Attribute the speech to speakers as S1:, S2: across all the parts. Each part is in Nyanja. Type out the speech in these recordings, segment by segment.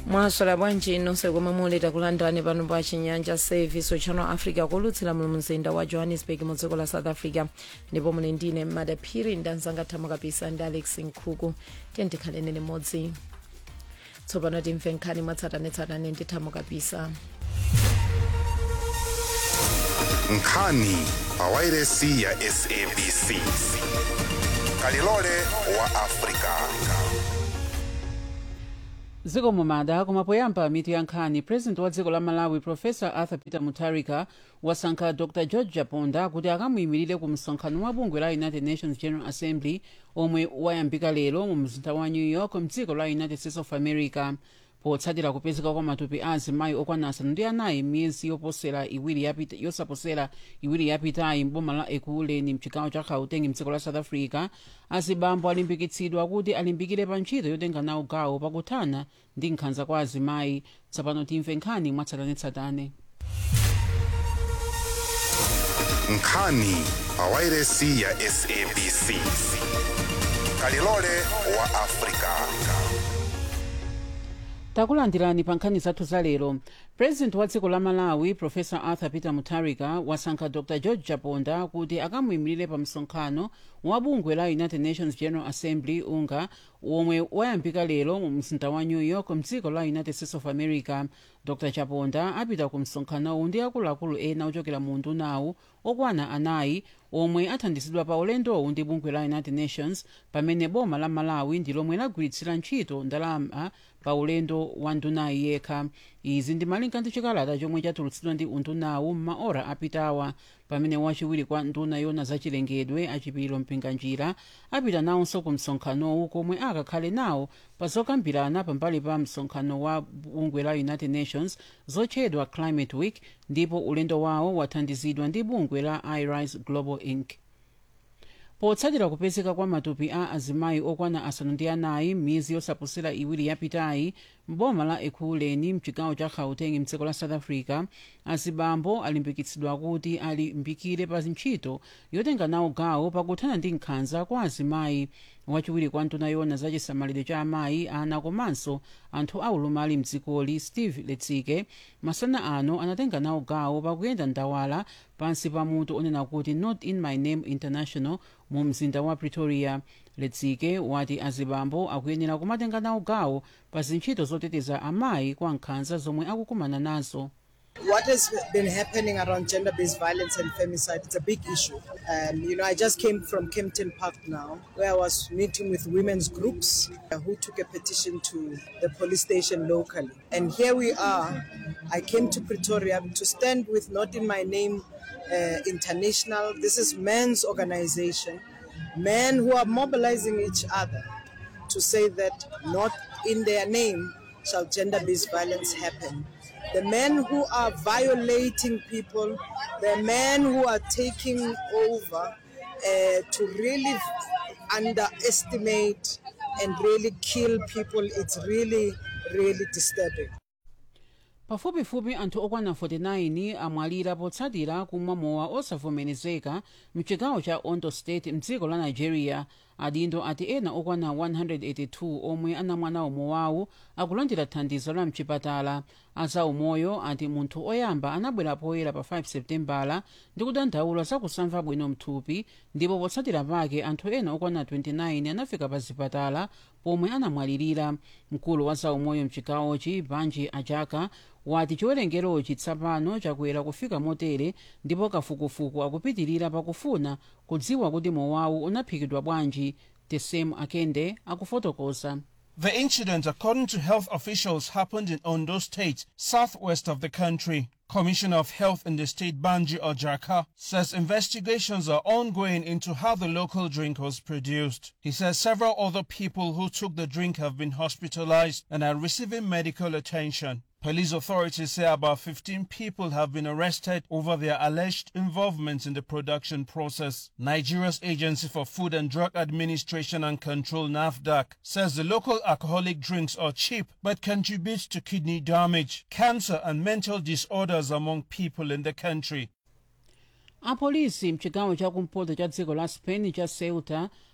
S1: mwaswera bwanji nonse komwe muli takulandirani pano pa chinyanja service channel africa kulutsira mu mzinda wa johannesburg mu dziko la south africa ndipo muli ndine madaphiri ndi anzanga thamo kapisa ndi alex nkhuku tiye tikhaleni limodzi tsopano timve nkhani mwatsatanetsatane ndi thamo kapisa
S2: nkhani pawairesi ya sabc kalilole wa afrika
S3: dziko mumada koma poyamba mitu ya nkhani president wa dziko la malawi profesa arthur peter mutharika wasankha dr george japonda kuti akamuyimirire ku msonkhano wa bungwe la united nations general assembly omwe wayambika lero mu mzinda wa new york mdziko la united states of america potsatira kupezeka kwa matupi a azimayi okwana asanu ndi anayi miyezi yoposera iwiri yapita yosaposera iwiri yapitayi mboma la ekuleni mchigawo cha gauteng mdziko la south africa azibambo alimbikitsidwa kuti alimbikire pa ntchito yotenga nawo gawo pakuthana ndi nkhanza kwa azimayi tsopano timve nkhani mwatsatanetsatane
S2: nkhani pawairesi ya sabc kalilole wa afrika
S3: takulandirani pa nkhani zathu za lero president wa dziko la malawi profesa arthur peter mutharika wasankha dr george japonda kuti akamuyimirire pa msonkhano wa bungwe la united nations general assembly unga omwe wayambika lero mu mzinda wa new york mdziko la united states of america dr japonda apita ku msonkhanowu ndi akuluakulu ena ochokera mu undunawu okwana anayi omwe athandizidwa pa ulendowu ndi bungwe la united nations pamene boma la malawi ndi lomwe lagwiritsira ntchito ndalama pa ulendo wa ndunayi yekha izi ndi malinga ndi chikalata chomwe chatulutsidwa ndi undunawu m'maora apitawa pamene wachiwiri kwa nduna yona zachilengedwe achipiriro mpinganjira apita nawonso ku msonkhanowu komwe akakhale nawo pa zokambirana pambali pa msonkhano wa bungwe la united nations zotchedwa climate week ndipo ulendo wawo wathandizidwa ndi bungwe la irise global inc potsatira kupezeka kwa matupi a azimayi okwana asanu ndi anayi m'miyezi yosaposera iwiri yapitayi mboma la ekhuleni mchigawo cha gauteng mdziko la south africa azibambo alimbikitsidwa kuti alimbikire pa ntchito yotenga nawo gawo pakuthana ndi nkhanza kwa azimayi wachiwiri kwa nduna yona za chisamaliro cha amayi ana komanso anthu aulumali mdzikoli steve letsike masana ano anatenga nawo gawo pakuyenda ndawala pansi pa mutu onena kuti not in my name international mu mzinda wa pretoria letsike wati azibambo akuyenera kumatenga nawo gawo pa zintchito zoteteza amayi kwa nkhanza zomwe akukumana nazo
S4: What has been happening around gender based violence and femicide, it's a big issue. Um, you know, I just came from Kempton Park now, where I was meeting with women's groups uh, who took a petition to the police station locally. And here we are. I came to Pretoria to stand with Not in My Name uh, International. This is men's organization, men who are mobilizing each other to say that not in their name shall gender based violence happen the men who are violating people, the men who are taking over uh, to really underestimate and really kill people, it's really, really disturbing.
S3: pafupifupi anthu okwana 49 amwalira potsatira kumwa mowa osavomerezeka mchigawo cha ondo state mdziko la nigeria adindo ati ena okwana 182 omwe anamwa nawo mowawu akulandira thandizo la mchipatala azaumoyo ati munthu oyamba anabwera poyera pa 5 septembala ndi kudandaula zakusamva bwino mthupi ndipo potsatira pake anthu ena okwana 29 anafika pa zipatala pomwe anamwalirira mkulu wa zaumoyo mchigawochi banji ajaka wati chiwerengerochi tsapano chakwera kufika motere ndipo kafukufuku akupitirira pakufuna kudziwa kuti mowawu unaphikidwa bwanji tesem akende akufotokoza
S5: The incident, according to health officials, happened in Ondo State, southwest of the country. Commissioner of Health in the state, Banji Ojaka, says investigations are ongoing into how the local drink was produced. He says several other people who took the drink have been hospitalized and are receiving medical attention. Police authorities say about 15 people have been arrested over their alleged involvement in the production process. Nigeria's Agency for Food and Drug Administration and Control, NAFDAC, says the local alcoholic drinks are cheap but contribute to kidney damage, cancer, and mental disorders among people in the country.
S3: apolisi mchigawo chakumpoto cha dziko la spain cha ceuta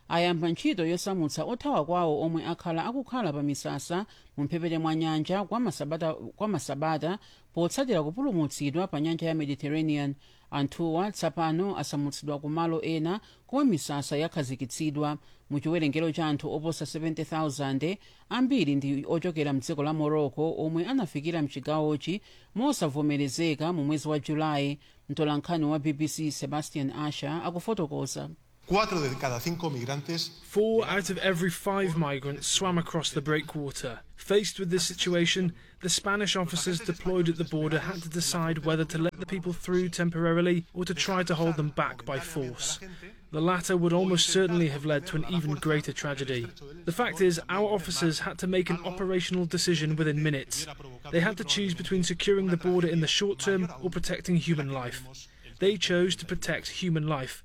S3: ayamba ntchito yosamutsa othawa kwawo omwe akhala akukhala pa misasa mu mphepete mwa nyanja kwa masabata, kwa masabata potsatira kupulumutsidwa pa nyanja ya mediterranean anthuwa tsapano asamutsidwa ku malo ena komwe misasa yakhazikitsidwa mu chiwerengero cha anthu oposa 70,000 ambiri ndi ochokera mdziko la morocco omwe anafikira mchigawochi mosavomerezeka mu mwezi wa julayi mtolankhani wa bbc sebastian asher akufotokoza
S6: Cuatro de cada cinco migrantes
S7: Four out of every five migrants swam across the breakwater. Faced with this situation, the Spanish officers deployed at the border had to decide whether to let the people through temporarily or to try to hold them back by force. The latter would almost certainly have led to an even greater tragedy. The fact is, our officers had to make an operational decision within minutes. They had to choose between securing the border in the short term or protecting human life. They chose to protect human life.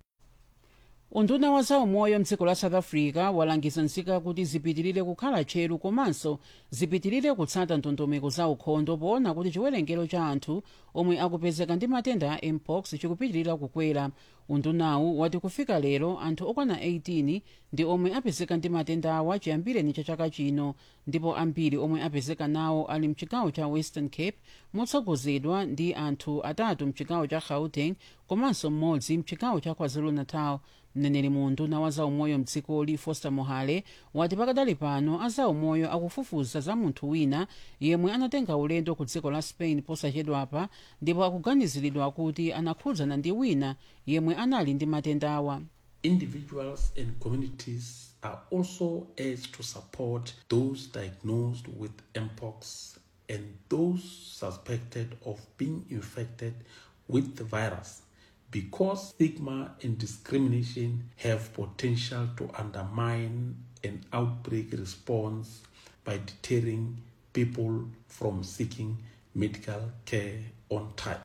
S3: unduna wa zaumoyo mdziko la south africa walangiza nzika kuti zipitirire kukhala tcheru komanso zipitirire kutsata ndondomeko za ukhondo poona kuti chiwerengero cha anthu omwe akupezeka ndi matenda a mpox chikupitirira kukwera undunawu wati kufika lero anthu okwana 18 ndi omwe apezeka ndi matenda awa chiyambireni cha chaka chino ndipo ambiri omwe apezeka nawo ali mchigawo cha western cape motsogozedwa ndi anthu atatu mchigawo cha gauteng komanso mmodzi mchigawo cha kwazulu-natal mneneri mu unduna wa zaumoyo mdzikoli foster mohale wati pakadali pano azaumoyo akufufuza za munthu wina yemwe anatenga ulendo ku dziko la spain posachedwapa ndipo akuganiziridwa kuti anakhudzana ndi wina yemwe anali ndi matenda awa
S8: individuals and communities are also urged to support those diagnosed with mpox and those suspected of being infected with the virus because stigma and discrimination have potential to undermine an outbreak response by deterring people from seeking medical care on time.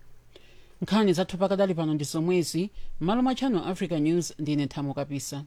S3: nkhani zathu pakadali pano ndi zomwezi m'malo mwa channel africa news ndine nthamo kapisa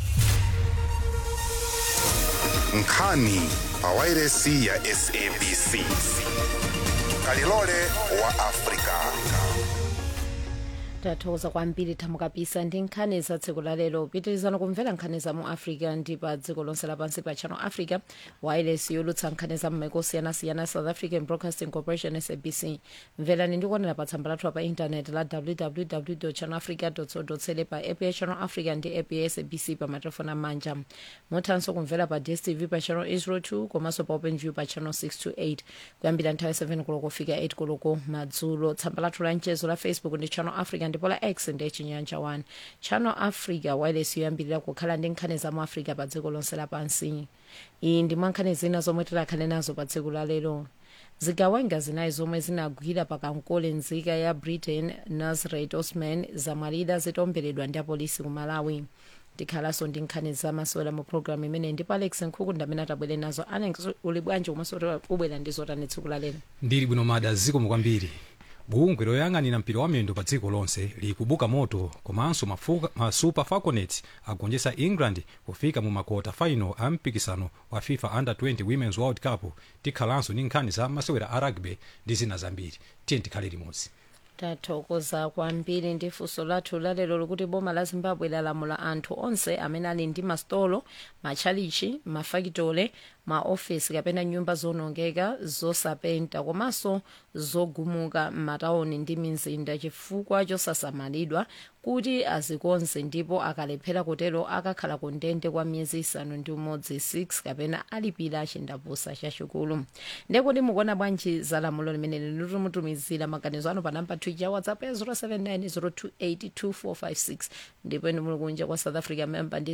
S2: nkhani pawairesi ya sabc kalilole wa afrika
S1: tathokoza kwambiri thamo kapisa ndi nkhani za tsiku la lero pitirizani kumvera nkhani za mu africa ndi pa dziko lonse lapansi pa channel africa wireless yolutsa nkhani za m'maiko osiyanasiyana south african broadcasting corporation sabc mverani ndikuonera pa tsamba lathu pa intanet la www channel africa co za pa app ya channel africa ndi app ya sabc pa matelefoni amanja muthanso kumvera pa dstv pa channel 802 komanso pa openview pa channel 628 kuyambira nthawi 7 koloko kufika 8 koloko madzulo tsamba lathu la mchezo la facebook ndi channel africa ndipo la x ndi chinyanja 1 channel africa wireless yoyambirira kukhala ndi nkhani za mu africa pa dziko lonse lapansi iyi ndi mwa nkhani zina zomwe tilakhale nazo pa dziko la lero zigawenga zinayi zomwe zinagwira pakankole nzika ya britain nazareth osman zamwalira zitomberedwa ndi apolisi ku malawi tikhalanso ndi nkhani zamasewera mu programu imene ndipo alex nkhuku ndamene atabwere nazo alex uli bwanji komanso ubwera ndi zotani tsiku la lero
S9: ndili bwino mada zikomo kwambiri bungwe loyang'anira mpira wa miyendo pa dziko lonse likubuka moto komanso mafuka- ma super falconets agonjetsa england kufika mu makota final a mpikisano wa fifa under 20 women's world cup tikhalanso ndi nkhani za masewera a rugby ndi zina zambiri tiye tikhale limodzi
S1: tathokoza kwambiri ndi funso lathu lalero likuti boma la zimbabwe lalamula anthu onse amene ali ndi masitolo matchalichi mafakitole maofesi kapena nyumba zonongeka zosapenta komanso zogumuka m'matawuni ndi mizinda chifukwa chosasamalidwa kuti azikonze ndipo akalephera kutero akakhala ku ndende kwa miyezi isanu ndi umodzi 6 kapena alipira chindapusa chachikulu ndekuti mukuona bwanji za lamulo limene linimutumizira maganizo anu pa namba twicha whatsapp ya 079 ndipo inu muli kunja kwa south africa member ndi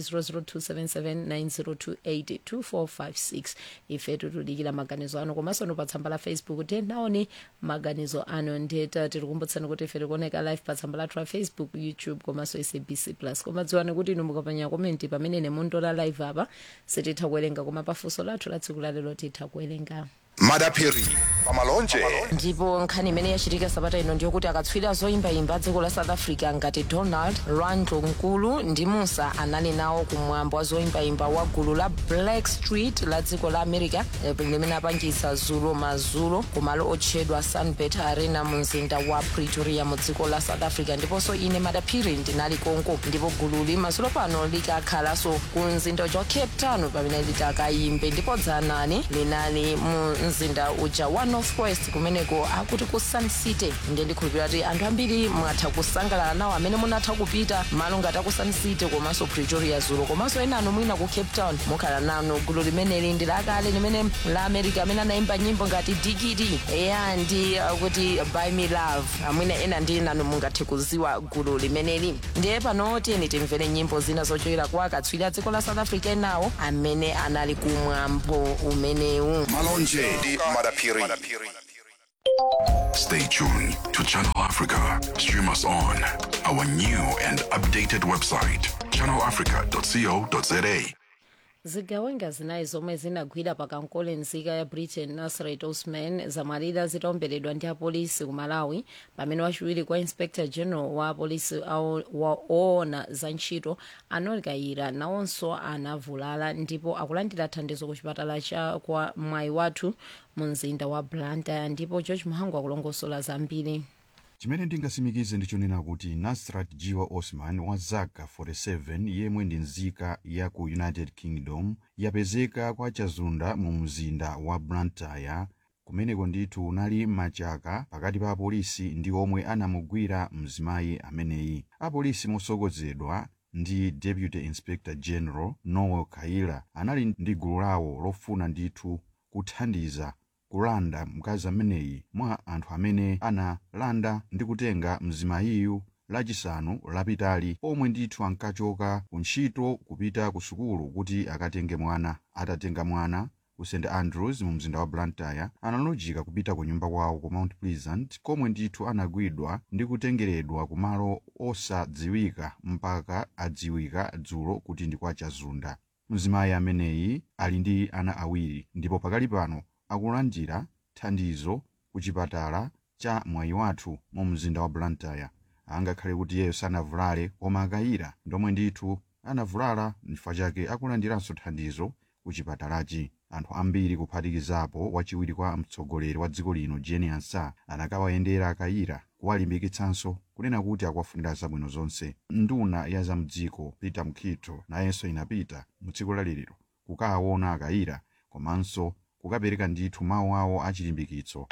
S1: 0027790282456 ife tutudikira maganizo anu komanso nu pa tsamba la facebook tenaoni maganizo anu ndeta tikukumbutsani kuti ife tikuoneka live pa tsamba lathu la facebook youtube komanso sabc plus koma dziwani kuti inu mukapanya komenti pamene nemundola live apa sititha kuwerenga koma pafunso lathu la tsiku lalero titha kuwerenga
S2: madapiri pamalonje
S1: ndipo nkhani imene yachitika sabata ino ndiyokuti akatswiri zoyimbayimba dziko la south africa ngati donald randlo nkulu ndi musa anali nawo kumwambo wa zoyimbayimba wa gulu la black street la dziko la america eh, limene apangisa zulo mazulo kumalo otchedwa sunbet arena mu mzinda wa pretoria mu dziko la south africa ndiponso ine madaphiri ndinali konko ndipo gululi mazulo pano likakhalanso ku mzinda uja wa cape town pamene litakayimbe ndipo dzanani linali mu mzinda uja wa northwest kumeneko akuti ku sun city ndiye ndikhulupirira kuti anthu ambiri mwatha kusangalala nawo amene munatha kupita malo ngati aku sun city komanso pretoria zulo komanso ena anu mwina ku cape town mukhala nanu gulu limeneli ndi lakale limene la america amene anayimba nyimbo ngati digidi eya ndi uh, kuti by me love amwina ena ndi nanu mungathe kuziwa gulu limeneli ndiye pano tiyeni timvere nyimbo zina zochokera kwa akatswiri a dziko la south africa enawo amene anali kumwambo umenewu
S2: malonje ndi madapiri
S10: Stay tuned to Channel Africa. Stream us on our new and updated website, channelafrica.co.za.
S1: zigawenga zinayi zomwe zinagwira pakankole nzika ya britain nasrat osman zamwalira zitaomberedwa ndi apolisi ku malawi pamene wachiwiri kwa inspector general wa apolisi awo- wa- oona za ntchito anol kayira nawonso anavulala ndipo akulandira thandizo ku chipatala cha kwa mwayi wathu mu mzinda wa blantyre ndipo george muhangu akulongosola zambiri
S11: chimene ndingasimikize ndichonena kuti nasrat jiwa osman wa zaka 47 yemwe ndi nzika ya ku united kingdom yapezeka kwa chazunda mu mzinda wa blantyre kumeneko ndithu unali machaka pakati pa apolisi ndi omwe anamugwira mzimayi ameneyi apolisi motsogozedwa ndi deputy inspector general noel kaila anali ndi gulu lawo lofuna ndithu kuthandiza kulanda mkazi ameneyi mwa anthu amene analanda ndi kutenga mzimayiyu lachisanu lapitali omwe ndithu ankachoka ku ntchito kupita ku sukulu kuti akatenge mwana atatenga mwana ku st andrews mu mzinda wa blantyre analojika kupita ku nyumba kwawo ku mount pleasant komwe ndithu anagwidwa ndi kutengeredwa ku malo osadziwika mpaka adziwika dzulo kuti ndi kwa chazunda mzimayi ameneyi ali ndi ana awiri ndipo pakali pano akulandira thandizo ku chipatala cha mwayi wathu mu mzinda wa blantyre angakhale kuti iyeyo sanavulale koma akayira ndomwe ndithu anavulala n'chifukwa chake akulandiranso thandizo ku chipatalachi anthu ambiri kuphatikizapo wachiwiri kwa mtsogoleri wa dziko lino jeni ansa anakawayendera akayira kuwalimbikitsanso kunena kuti akuwafunira zabwino zonse nduna ya zamdziko peter mkhitho nayenso inapita mu tsiku laliliro kukawaona akayira komanso kukapereka ndithu mawu awo achilimbikitso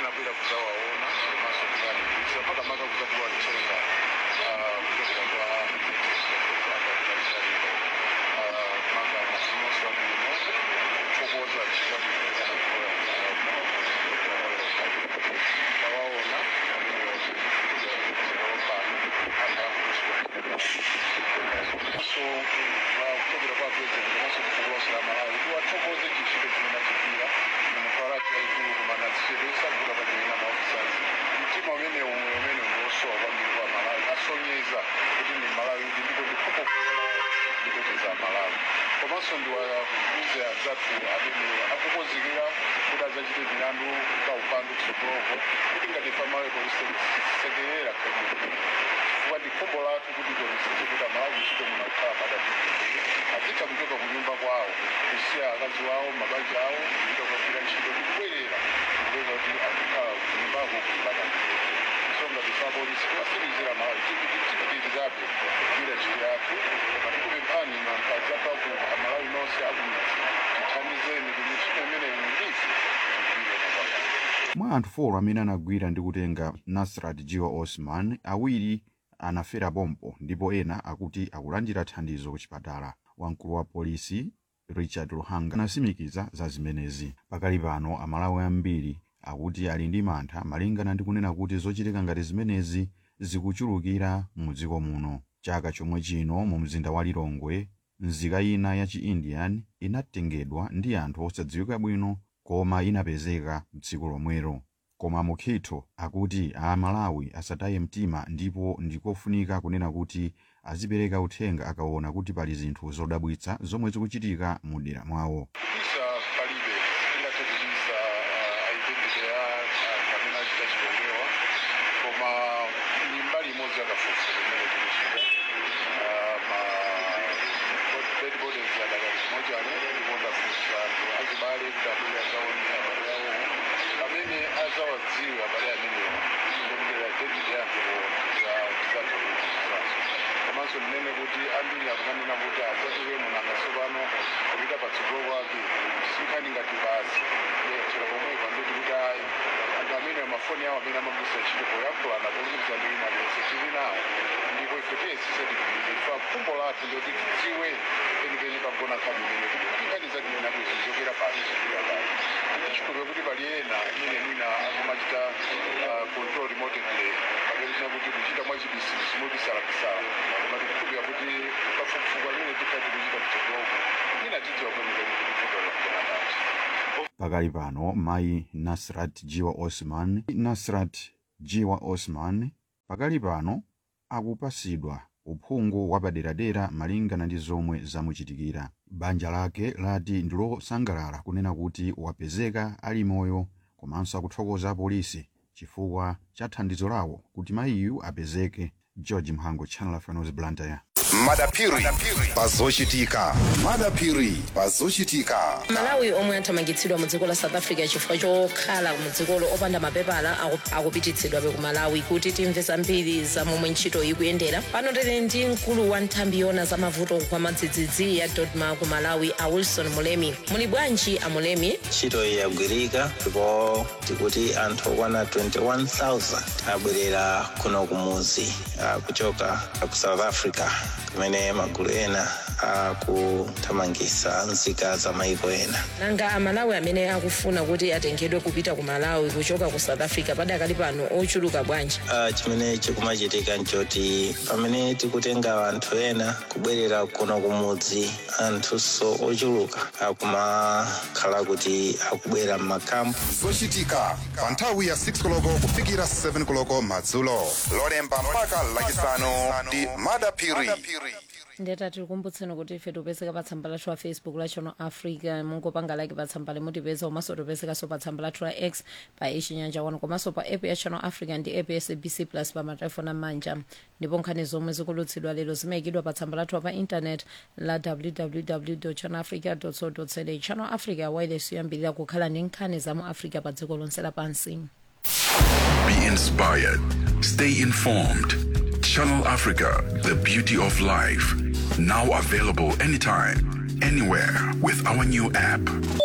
S12: komanso ndiwakuze anzathu amene akukonzekera kuti adzachite milandu za upandu kutsogoloko kuti ngati pamawepo kusekerera chifukwa ndi khumbo lathu kuti tionetsetse kuti amalawi ntchito muno akukhala padapitiriza azitha kuchoka ku nyumba kwawo kusiya akazi wawo mabanja awo kupita kukagwira ntchito ndi kubwerera kupeza kuti akukhala ku nyumbako kupadapitiriza so ngati sapolisi tiwasirizira malawi tipitirizabe kugwira ntchito yathu tikupemphani makazi athu amalawi nonse akumidzi tithandizeni kuti ntchito imeneyi ndisi
S11: mwa anthu folo amene anagwira ndi kutenga nasrat jiwa osman awiri anafera pompo ndipo ena akuti akulandira thandizo ku chipatala wamkulu wa polisi richard luhanga anasimikiza za zimenezi pakali pano amalawi ambiri akuti ali ndi mantha malingana ndi kunena kuti zochitika ngati zimenezi zikuchulukira mu dziko muno chaka chomwe chino mu mzinda wa lilongwe nzika ina ya chi-indian inatengedwa ndi anthu osadziwika bwino koma inapezeka tsiku lomwelo koma mukhitho akuti amalawi asataye mtima ndipo ndikofunika kunena kuti azipereka uthenga akaona kuti pali zinthu zodabwitsa zomwe zikuchitika mu dera mwawo
S12: kubisa palibe tingathe kubisa funso limene tikuchita Ah, ma dead bodies adakali chimochani ndipo ndafunsa anthu achibale kuti abwere adzaone abale awo amene azawadziwe abale amenewo ndikudera dead yake tizatha kuisaso komanso ndinene kuti ambiri akumanena kuti adzatire munanga tsopano kupita patsogolo kwake sinkhani ngati basi chero pomwe pambeti kuti ayi anthu amene amafoni awo amene amagwisa ntchito poyankhulana polumikizana ndi wina aliyense tili nawo ndipo ife tiyesi setifikire ifa khumbo lathu ndoti tidziwe penipeni pagona nkhani imene kuti kuti nkhani zake imene akuizi zokera pasi zokera pasi tichikhulupirira kuti pali ena imene mwina akumachita ah, control remotedly kapena kuti kuchita mwachibisibisi mobisalapisala koma tikukhulupirira kuti kafukufuku amene tikati kuchita mtsogoko mwina tidziwa kwenikweni kuti vuto lakona pati
S11: pakali pano mayi nasrat jiwa osman nasrat jiwa osman pakali pano akupasidwa uphungu wapaderadera malingana ndi zomwe zamuchitikira banja lake lati ndi losangalala kunena kuti wapezeka ali moyo komanso akuthokoza apolisi chifukwa cha thandizo lawo kuti mayiyu apezeke george mhango channel of news blantyre
S2: madapiri pazochitika madapiri pazochitika
S1: malawi omwe athamangitsidwa mu dziko la south africa chifukwa chokhala mu dzikolo opanda mapepala aku- akupititsidwabe ku malawi kuti timve zambiri za momwe ntchito ikuyendera pano tili ndi mkulu wa nthambi yona za mavuto kwa madzidzidzi ya dodma ku malawi a wilson mulemi muli bwanji a mulemi
S13: ntchito iyi yagwirika ndipo tikuti anthu okwana 21000 abwerera kuno kumuzi ah, kuchoka ku south africa kumene magulu ena akuthamangisa nzika za maiko ena
S1: nanga amalawi amene akufuna kuti atengedwe kupita ku malawi kuchoka ku south africa padakali pano ochuluka bwanji
S13: Ah, chimene chikumachitika nchoti pamene tikutenga anthu ena kubwerera kuno kumudzi anthunso ochuluka akumakhala kuti akubwera m'makampu
S2: zochitika pa nthawi ya 6 koloko kufikira 7 koloko madzulo lolemba mpaka lachisanu ndi madapiri
S1: ndeta tikukumbutseni kuti ife tipezeka pa tsamba lathu la facebook la channel africa mungopanga like pa tsamba limutipeza komanso tipezekanso pa tsamba lathu la x pa ichinyanja wano komanso pa app ya channel africa ndi app ya sabc plus pa matelefoni amanja ndipo nkhani zomwe zikulutsidwa lero zimayikidwa pa tsamba lathu pa intanet la www channel africa co za channel africa wireless yoyambirira kukhala ndi nkhani za mu africa pa dziko lonse lapansi
S10: Be inspired. Stay informed. Channel Africa, the beauty of life. Now available anytime, anywhere with our new app.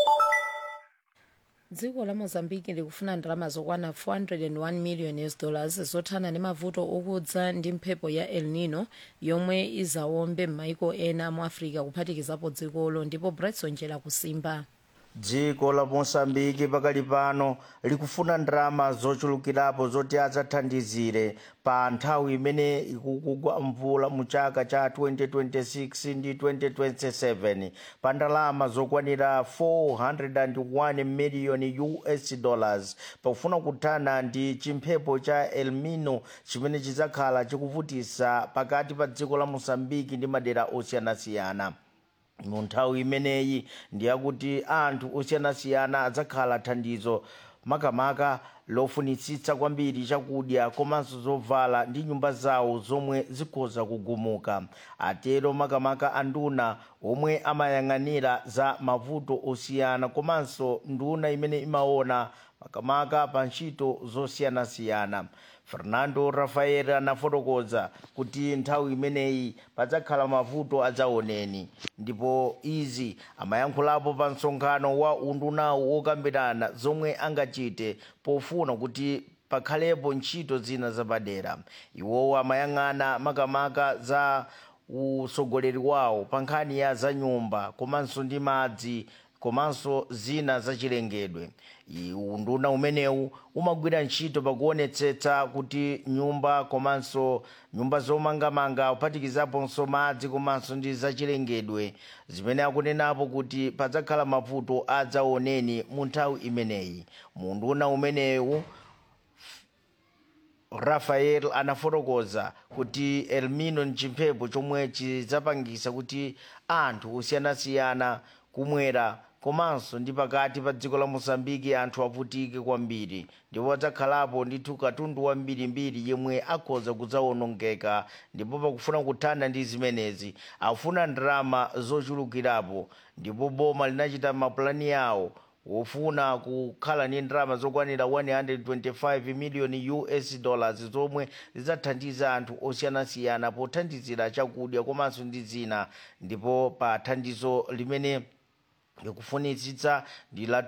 S1: dziko la mozambique likufuna ndalama zokwana 401 million us dollars zothana ndi mavuto okudza ndi mphepo ya el nino yomwe izawombe m'maiko ena mu africa kuphatikizapo dzikolo ndipo bretson jela kusimba
S14: dziko la mosambiki pakali pano likufuna ndalama zochulukirapo zoti adzathandizire pa nthawi imene ikugwa mvula mu chaka cha 2026 ndi 2027 pa ndalama zokwanira 401 miliyoni us dollars pakufuna kuthana ndi chimphepo cha elnino chimene chidzakhala chikuvutisa pakati pa dziko la mosambiki ndi madera osiyanasiyana mu nthawi imeneyi ndiyakuti anthu osiyanasiyana adzakhala thandizo makamaka lofunitsitsa kwambiri chakudya komanso zovala ndi nyumba zawo zomwe zikhoza kugumuka atero makamaka anduna omwe amayang'anira za mavuto osiyana komanso nduna imene imaona makamaka pa ntchito zosiyanasiyana fernando rafael anafotokoza kuti nthawi imeneyi padzakhala mavuto adzaoneni ndipo izi amayankhulapo pa msonkhano wa undunawo wokambirana zomwe angachite pofuna kuti pakhalepo ntchito zina zapadera iwowo amayang'ana makamaka za usogoleri wawo pa nkhani ya za nyumba komanso ndi madzi komanso zina zachilengedwe unduna umenewu umagwira ntchito pakuonetsetsa kuti nyumba komanso nyumba zomangamanga kuphatikizaponso madzi komanso ndi zachilengedwe zimene akunenapo kuti padzakhala mavuto adzaoneni mu nthawi imeneyi munduna umenewu rafael anafotokoza kuti elnino ni chimphepo chomwe chidzapangisa kuti anthu osiyanasiyana kumwera komanso ndi pakati pa dziko la mosambiki anthu avutike kwambiri ndipo adzakhalapo ndithu katundu wambirimbiri yemwe akhoza kudzawonongeka ndipo pakufuna kuthana ndi zimenezi afuna ndalama zochulukirapo ndipo boma linachita mapulani yawo wofuna kukhala ndi ndalama zokwanira 125 miliyoni us dollars zomwe zidzathandiza anthu osiyanasiyana pothandizira chakudya komanso ndi zina ndipo pa thandizo limene likufunitsitsa ndi la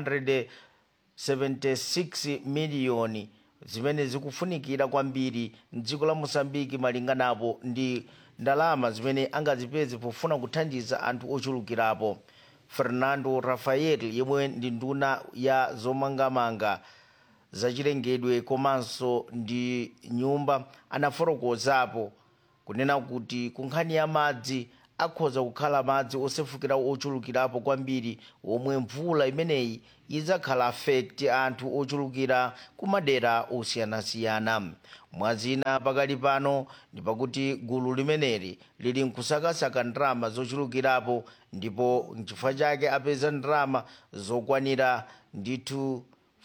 S14: 276 miliyoni zimene zikufunikira kwambiri mdziko la mosambiki malinganapo ndi ndalama zimene angazipeze pofuna kuthandiza anthu ochulukirapo fernando rafael yemwe ndi nduna ya zomangamanga zachilengedwe komanso ndi nyumba anafotokozapo kunena kuti ku nkhani ya madzi akhoza kukhala madzi osefukira ochulukirapo kwambiri omwe mvula imeneyi idzakhala affect anthu ochulukira ku madera osiyanasiyana mwazina pakali pano ndi pakuti gulu limeneli lili nkusakasaka ndalama zochulukirapo ndipo nchifukwa chake apeza ndalama zokwanira ndithu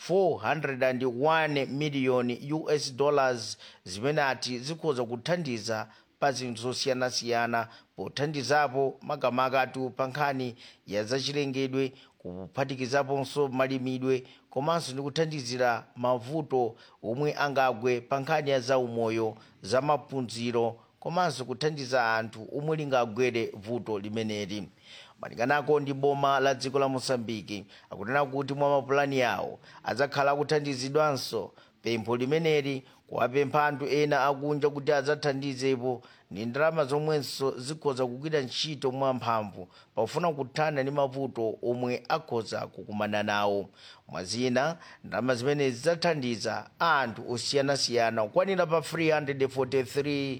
S14: 401 miliyoni us dollars zimene ati zikhoza kuthandiza pa zinthu zosiyanasiyana pothandizapo makamakatu pa nkhani ya zachilengedwe kuphatikizaponso malimidwe komanso ndi kuthandizira mavuto omwe angagwe pa nkhani ya zaumoyo za maphunziro komanso kuthandiza anthu omwe lingagwere vuto limeneli malinganako ndi boma la dziko la mosambiki akunena kuti mwa mapulani yawo adzakhala akuthandizidwanso pempho limeneli kuwapempha anthu ena akunja kuti adzathandizepo ndi ndalama zomwenso zikhoza kugwira ntchito mwamphamvu pofuna kuthana ndi mavuto omwe akhoza kukumana nawo mwazina ndalama zimene zidzathandiza anthu osiyanasiyana kukwanira pa 343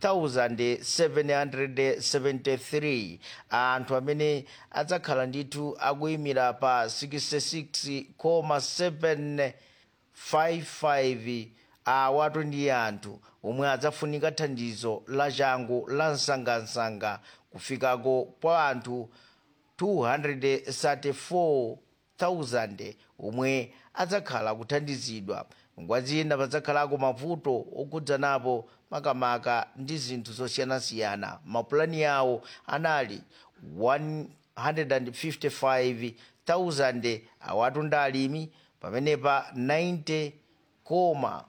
S14: 1773 anthu amene adzakhala ndithu akuyimira pa 66,755 awatu ndi anthu omwe adzafunika thandizo la changu la msangamsanga kufikako kwa anthu 234,000 omwe adzakhala kuthandizidwa ngwazina padzakhalako mavuto okhudzanapo makamaka ndi zinthu zosiyanasiyana mapulani yawo anali 155,000 awatu ndi alimi pamenepa 90 koma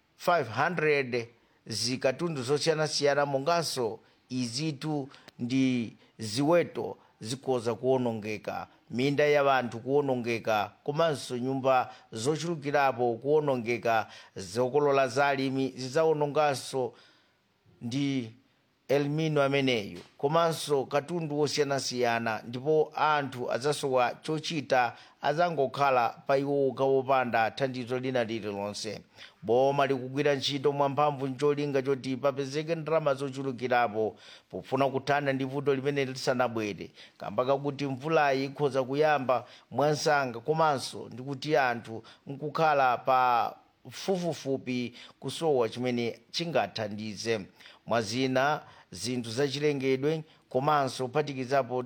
S14: 500 zikatundu zosiyanasiyana monganso izitu ndi ziweto zikhoza kuwonongeka minda ya anthu kuwonongeka komanso nyumba zochulukirapo kuwonongeka zokolola za alimi zidzawononganso ndi elmino ameneyo komanso katundu wosiyanasiyana ndipo anthu adzasowa chochita adzangokhala pa iwo wopanda thandizo lina lililonse boma likugwira ntchito mwamphamvu ncholinga choti papezeke ndalama zochulukirapo pofuna kuthana ndi vuto limene lisanabwere kamba kakuti mvulayi ikhoza kuyamba mwansanga komanso ndi kuti anthu nkukhala pa fufufupi kusowa chimene chingathandize mwazina zinthu zachilengedwe komanso kuphatikizapo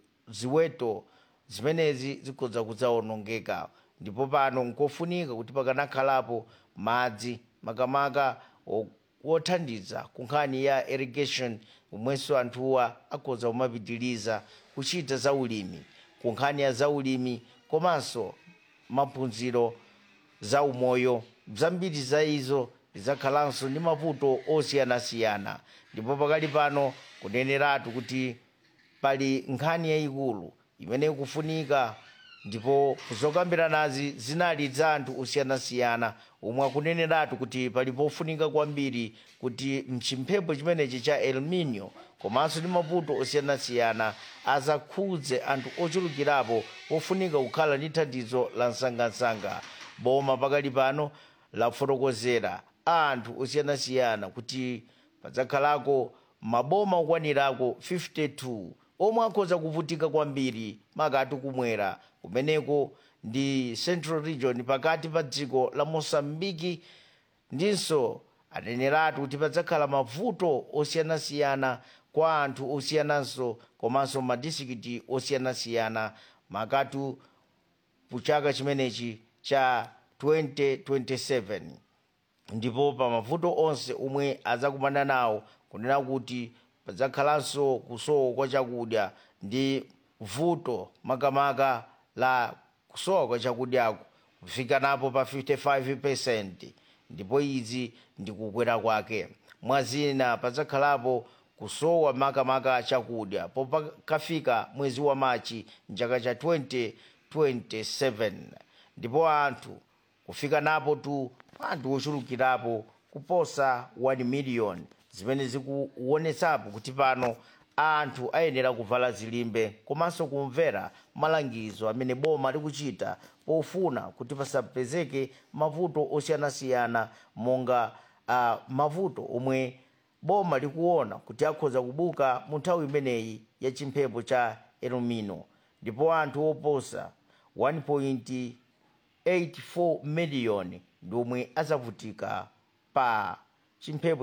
S14: ziweto zimenezi zikhoza kudzawonongeka ndipo pano nkofunika kuti pakanakhalapo madzi makamaka wothandiza ku nkhani ya irrigation omwenso anthuwa akhoza kumapitiliza kuchita zaulimi ku nkhani ya zaulimi komanso maphunziro zaumoyo zambiri za izo zidzakhalanso ndi mavuto osiyanasiyana ndipo pakali pano kuneneratu kuti pali nkhani yayikulu imene ikufunika ndipo zokambiranazi zinali za anthu osiyanasiyana omwe akuneneratu kuti pali pofunika kwambiri kuti mchimphepo chimenechi cha el nino komanso ndi mavuto osiyanasiyana azakhudze anthu ochulukirapo pofunika kukhala ndi thandizo la msangamsanga boma pakali pano lafotokozera anthu osiyanasiyana kuti padzakhalako maboma okwanirako 52 omwe akhoza kuvutika kwambiri makati kumwera kumeneko ndi central region pakati pa dziko la mosambiki ndinso aneneratu kuti padzakhala mavuto osiyanasiyana kwa anthu osiyananso komanso madistrikiti osiyanasiyana makatu puchaka chimenechi cha 2027 ndipo pa mavuto onse omwe adzakumana nawo kunena kuti padzakhalanso kusowa kwa chakudya ndi vuto makamaka la kusowa kwa chakudyako kufika napo pa 55 ndipo izi ndi kukwera kwake mwazina padzakhalapo kusowa makamaka chakudya popakafika mwezi wa machi mchaka cha 2027 ndipo anthu kufika napo tu anthu ochulukirapo kuposa 1 million zimene zikuonetsapo kuti pano anthu ayenera kuvala zilimbe komanso kumvera malangizo amene boma likuchita pofuna kuti pasapezeke mavuto osiyanasiyana monga uh, mavuto omwe boma likuona kuti akhoza kubuka mu nthawi imeneyi ya chimphepo cha elomino ndipo anthu oposa 1.84 miliyoni ndi omwe azavutika pa chimphepo